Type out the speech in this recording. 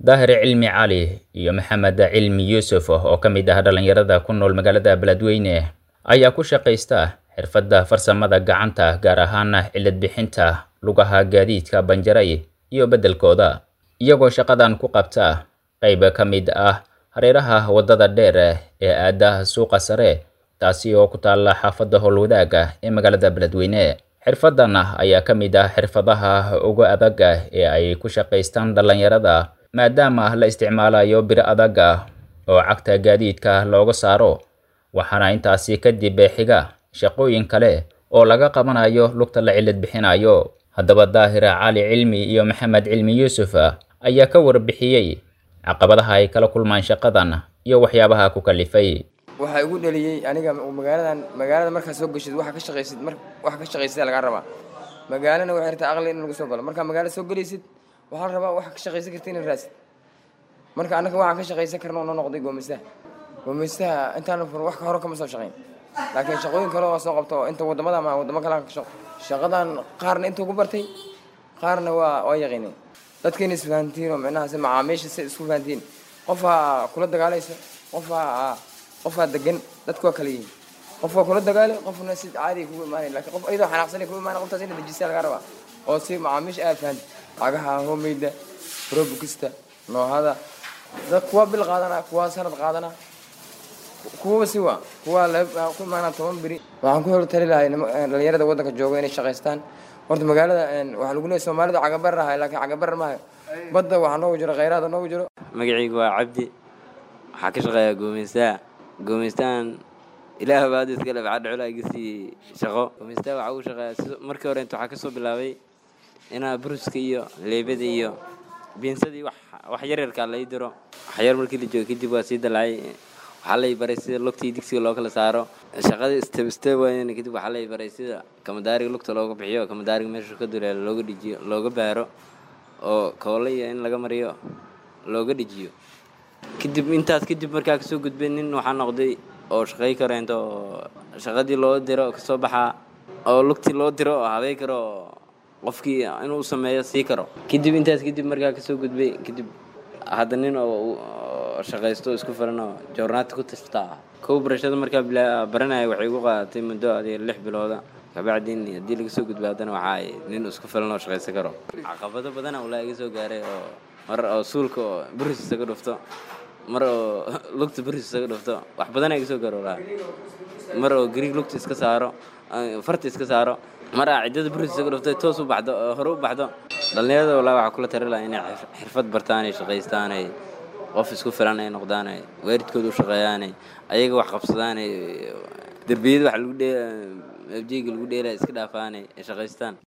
daahir cilmi cali iyo maxamed cilmi yuusuf oo ka mid ah dhallinyarada ku nool magaalada beledweyne ayaa ku shaqaysta xirfadda farsamada gacanta gaar ahaan cilad bixinta lugaha gaadiidka banjaray iyo beddelkooda iyagoo shaqadan ku qabta qayb ka mid ah hareeraha waddada dheer ee aada suuqa sare taasi oo ku taalla xaafadda howlwadaaga ee magaalada beledweyne xirfaddan ayaa ka mid ah xirfadaha ugu adag ee ay ku shaqaystaan dhallinyarada maadaama la isticmaalayo bir adag oo cagta gaadiidka looga saaro waxaana intaasi kadib xiga shaqooyin kale oo laga qabanayo lugta la cilad bixinayo haddaba daahir cali cilmi iyo maxamed cilmi yuusuf ayaa ka warbixiyey caqabadaha ay kala kulmaan shaqadan iyo waxyaabaha ku kalifay waxaa igu dhaliyey aniga magaaladan magaalada markaa soo geshid waxa ka shaqaysid mar waxa ka shaqaysida lagaa rabaa magaalana waxay rabtaa aqli in lagu soo galo markaa magaalada soo gelaysid waxaa la rabaa waxa ka shaqaysan karta inaad raadsid marka annaga waxaan ka shaqaysan karna noo noqday goomeystaha goomeystaha intaan fur wax ka hore kama soo shaqayn laakiin shaqooyin kale oo soo qabto inta wadamada ama wadamo kale ka shaqo shaqadan qaarna intuu ku bartay qaarna waa waa yaqiinay dadkiina isfahantiin oo micnaha si macaamiisha si isku fahantiin qofaa kula dagaalayso qofaa qofaa degan dadku waa kala yihiin qof waa kula dagaalay qofna si caadi kugu imaanay laakiin qof iyadoo xanaaqsanay kugu imaanay qoftaas ina dejisa laga rabaa oo si macaamiisha aad fahanti cagaha homeyda robukista noohada dad kuwa bil qaadana kuwa sanad qaadana kuwaba si waa kuwa ku imaanaa toban beri waxaan ku hor tali lahay dhalinyarada waddanka jooga inay shaqaystaan horta magaalada waxaa lagu leeyahay soomaalida cagabar ahay laakiin cagabar maayo badda waxaa noogu jiro khayraada noogu jiro magacaygu waa cabdi waxaa ka shaqeeyaa goomeystaha goomeystahan ilaah baad iska leh waxaa dhacula iga sii shaqo goomeystaha waxaa ugu shaqeeyaa si markii hore inta waxaa ka soo bilaabay inaa bruska iyo leebada iyo biinsadii wax wax yaryarkaa lai diro waxyar markii la joogo kadib waa sii dalacay waxaa lay baray sida lugtii digsiga loo kala saaro shaqadii step step wayn kadib waxaa lay baray sida kamadaariga lugta looga bixiyo kamadaariga meesha ka duleelo looga dhijiyo looga baaro oo koole iyo in laga mariyo looga dhijiyo kadib intaas kadib markaa kasoo gudbay nin waxaa noqday oo shaqay karo inta oo shaqadii loo diro kasoo baxaa oo lugtii loo diro oo habey karo qofkii inuu sameeyo sii karo kadib intaas kadib markaa kasoo gudbay kadib hadda nin oo shaqaysto isku filan oo joornaati ku tashtaa kow barashada markaa baranaya waxay igu qaadatay muddo adiga lix bilooda kabacdin haddii laga soo gudbay haddana waxaa nin isku filan oo shaqaysan karo caqabado badana ulaa iga soo gaaray oo mar oo suulka oo buris isaga dhufto mar oo lugta buris isaga dhufto wax badana iga soo gaaro ulaa mar oo gariig lugta iska saaro farta iska saaro mar aa ciddada buris isaga dhuftay toos u baxdo hore u baxdo dhallinyarada walaa waxaa kula tari laha inay xirfad bartaan ay shaqaystaan ay qof isku filan ay noqdaan ay waalidkooda u shaqeeyaan ay ayaga wax qabsadaan ay derbiyada wax lagu dhee abjeyga lagu dheelaya iska dhaafaan ay shaqaystaan